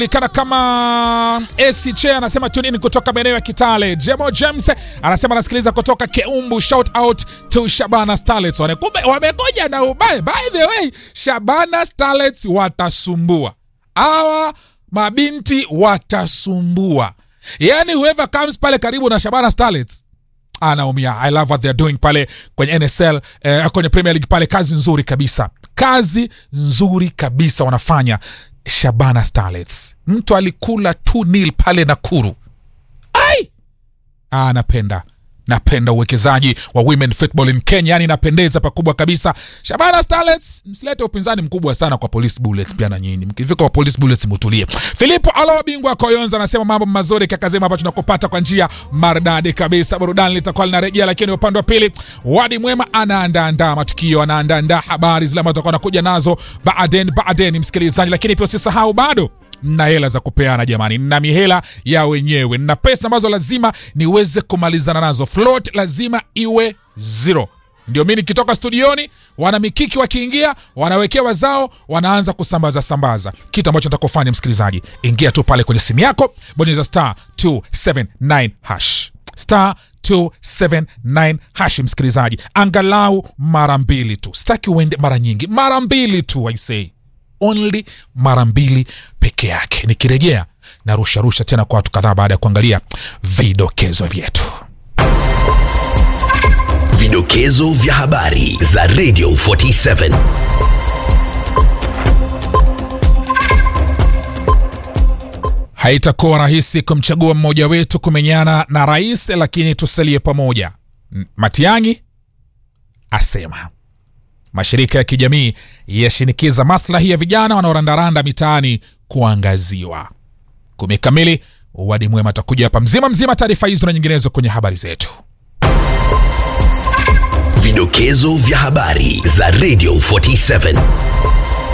kana kama ACC anasema tunini kutoka maeneo ya Kitale. Jemo James anasema anasikiliza kutoka Keumbu. Shout out to Shabana Starlets. Kumbe wamekuja na ubaya. By the way, Shabana Starlets watasumbua hawa mabinti, watasumbua yani, whoever comes pale karibu na Shabana Starlets anaumia. I love what they're doing pale kwenye NSL eh, kwenye Premier League pale, kazi nzuri kabisa, kazi nzuri kabisa wanafanya Shabana Starlets. Mtu alikula 2-0 pale Nakuru. Ai! Ah, napenda napenda uwekezaji wa women football in Kenya, yani napendeza pakubwa kabisa. Shabana Starlets, msilete upinzani mkubwa sana kwa Police Bullets. Pia na nyinyi mkifika kwa Police Bullets mutulie. Filipo Alo bingwa Koyonza anasema mambo mazuri kakazema hapa tunakupata kwa njia maridadi kabisa. Burudani litakuwa linarejea, lakini upande wa pili Wadi Mwema anaandaandaa matukio, anaandaandaa habari zile ambazo tutakuwa nakuja nazo baadaye baadaye, msikilizaji, lakini pia usisahau bado na hela za kupeana jamani, na mihela ya wenyewe na pesa ambazo lazima niweze kumalizana nazo. Float lazima iwe zero. Ndio mi nikitoka studioni, wana mikiki wakiingia, wanawekewa zao, wanaanza kusambaza sambaza. Kitu ambacho nitakufanya msikilizaji, ingia tu pale kwenye simu yako, bonyeza star 279 hash star 279 hash, msikilizaji, angalau mara mbili tu, sitaki uende mara nyingi, mara mbili tu I say only mara mbili peke yake. Nikirejea na rusharusha tena kwa watu kadhaa baada ya kuangalia vidokezo vyetu. Vidokezo vya habari za Radio 47. Haitakuwa rahisi kumchagua mmoja wetu kumenyana na rais, lakini tusalie pamoja, Matiang'i asema. Mashirika ya kijamii yashinikiza maslahi ya vijana wanaorandaranda mitaani kuangaziwa. Kumi kamili, Wadi Mwema atakuja hapa mzima mzima. Taarifa hizo na nyinginezo kwenye habari zetu. Vidokezo vya habari za Radio 47.